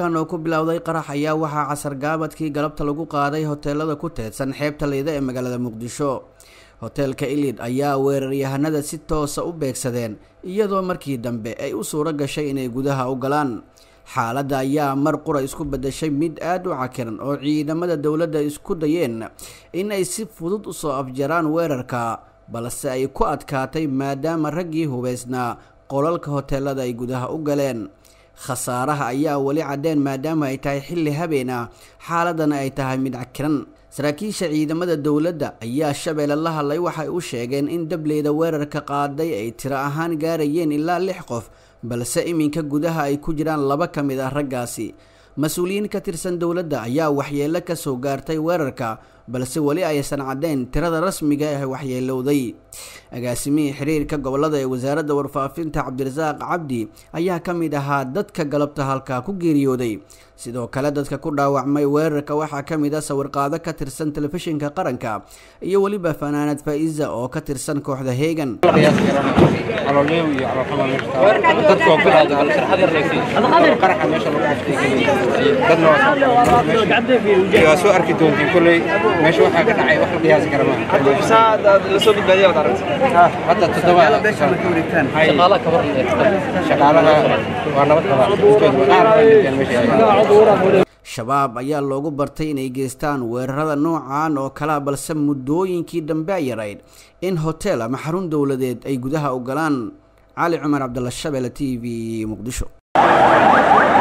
puntland oo ku bilowday qarax ayaa waxaa casar gaabadkii galabta lagu qaaday hoteelada ku teedsan xeebta leyda ee magaalada muqdisho hoteelka ilid ayaa weeraryahanada si toosa u beegsadeen iyadoo markii dambe ay u suuro gashay inay gudaha u galaan xaaladda ayaa mar qura isku bedeshay mid aada u cakiran oo ciidamada dowladda isku dayeen in ay si fudud usoo afjaraan weerarka balse ay ku adkaatay maadaama raggii hubeysnaa qolalka hoteelada ay gudaha u galeen khasaaraha ayaa weli caddeen maadaama ay tahay xilli habeen ah xaaladana ay tahay mid cakiran saraakiisha ciidamada dowladda ayaa shabeelle la hadlay waxay u sheegeen in dableyda weerarka qaaday ay tiro ahaan gaarayeen ilaa lix qof balse iminka gudaha ay ku jiraan laba ka mid ah raggaasi mas-uuliyiin ka tirsan dowladda ayaa waxyeello ka soo gaartay weerarka balse weli aysan caddeyn tirada rasmiga ah waxyeelowday agaasimihii xiriirka gobolada ee wasaaradda warfaafinta cabdirasaaq cabdi ayaa ka mid ahaa dadka galabta halkaa ku geeriyooday sidoo kale dadka ku dhaawacmay weerarka waxaa ka mid ah sawirqaado ka tirsan telefishinka qaranka iyo weliba fanaanad faa-iza oo ka tirsan kooxda heegan soo arki doontiin koley meesha waxaa ka dhacay wax la qiyaasi kara maaha shaqaalaha waa nabad qabaa shabaab ayaa loogu bartay inay geystaan weerarada noocan oo kalea balse muddooyinkii dambe ay yarayd in hotel ama xarun dowladeed ay gudaha u galaan cali cumar cabdalla shabeelle t v muqdisho